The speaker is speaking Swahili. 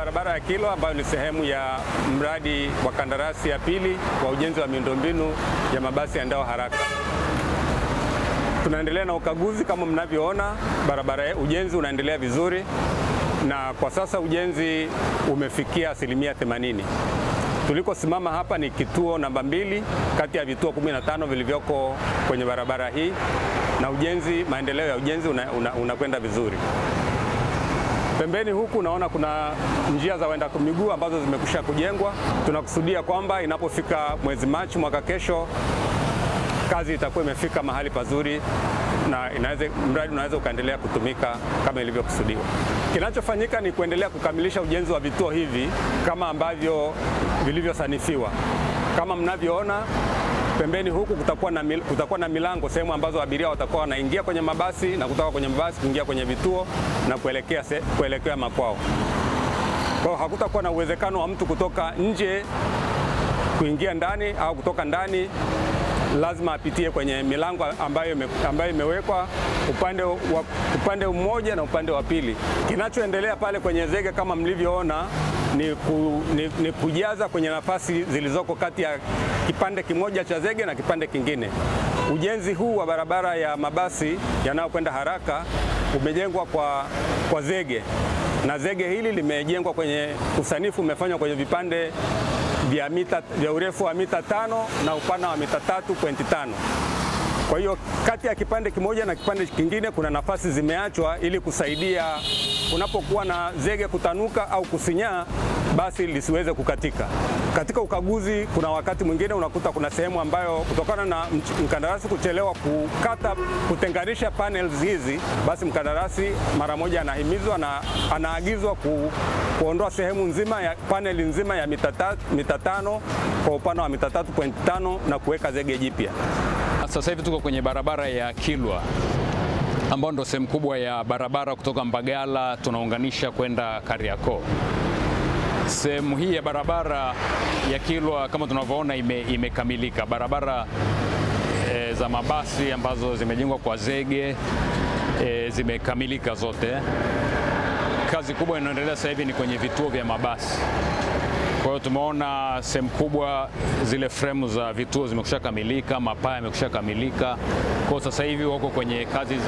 barabara ya Kilwa ambayo ni sehemu ya mradi wa kandarasi ya pili wa ujenzi wa miundombinu ya mabasi yaendayo haraka. Tunaendelea na ukaguzi kama mnavyoona, barabara ujenzi unaendelea vizuri na kwa sasa ujenzi umefikia asilimia 80. Tulikosimama hapa ni kituo namba mbili kati ya vituo 15 vilivyoko kwenye barabara hii na ujenzi, maendeleo ya ujenzi unakwenda una, una vizuri. Pembeni huku unaona kuna njia za waenda miguu ambazo zimekwisha kujengwa. Tunakusudia kwamba inapofika mwezi Machi mwaka kesho kazi itakuwa imefika mahali pazuri na inaweza, mradi unaweza ukaendelea kutumika kama ilivyokusudiwa. Kinachofanyika ni kuendelea kukamilisha ujenzi wa vituo hivi kama ambavyo vilivyosanifiwa. Kama mnavyoona pembeni huku kutakuwa na, mil, kutakuwa na milango sehemu ambazo abiria watakuwa wanaingia kwenye mabasi na kutoka kwenye mabasi kuingia kwenye vituo na kuelekea, se, kuelekea makwao. Kwa hiyo hakutakuwa na uwezekano wa mtu kutoka nje kuingia ndani au kutoka ndani lazima apitie kwenye milango ambayo, ime, ambayo imewekwa upande, wa, upande mmoja na upande wa pili. Kinachoendelea pale kwenye zege kama mlivyoona ni, ku, ni, ni kujaza kwenye nafasi zilizoko kati ya kipande kimoja cha zege na kipande kingine. Ujenzi huu wa barabara ya mabasi yanayokwenda haraka umejengwa kwa, kwa zege na zege hili limejengwa kwenye usanifu umefanywa kwenye vipande vya mita vya urefu wa mita tano na upana wa mita tatu pointi tano. Kwa hiyo kati ya kipande kimoja na kipande kingine kuna nafasi zimeachwa ili kusaidia unapokuwa na zege kutanuka au kusinyaa basi lisiweze kukatika. Katika ukaguzi, kuna wakati mwingine unakuta kuna sehemu ambayo kutokana na mkandarasi kuchelewa kukata kutenganisha panels hizi, basi mkandarasi mara moja anahimizwa na anaagizwa ku, kuondoa sehemu nzima ya paneli nzima ya mita tano kwa upana wa mita tatu pointi tano na kuweka zege jipya. Sasa hivi tuko kwenye barabara ya Kilwa ambayo ndo sehemu kubwa ya barabara kutoka Mbagala tunaunganisha kwenda Kariakoo. Sehemu hii ya barabara ya Kilwa kama tunavyoona ime, imekamilika. Barabara e, za mabasi ambazo zimejengwa kwa zege e, zimekamilika zote. Kazi kubwa inayoendelea sasa hivi ni kwenye vituo vya mabasi. Kwa hiyo tumeona sehemu kubwa zile fremu za vituo zimekusha kamilika, mapaa yamekusha kamilika. Kwa hiyo sasa hivi wako kwenye kazi za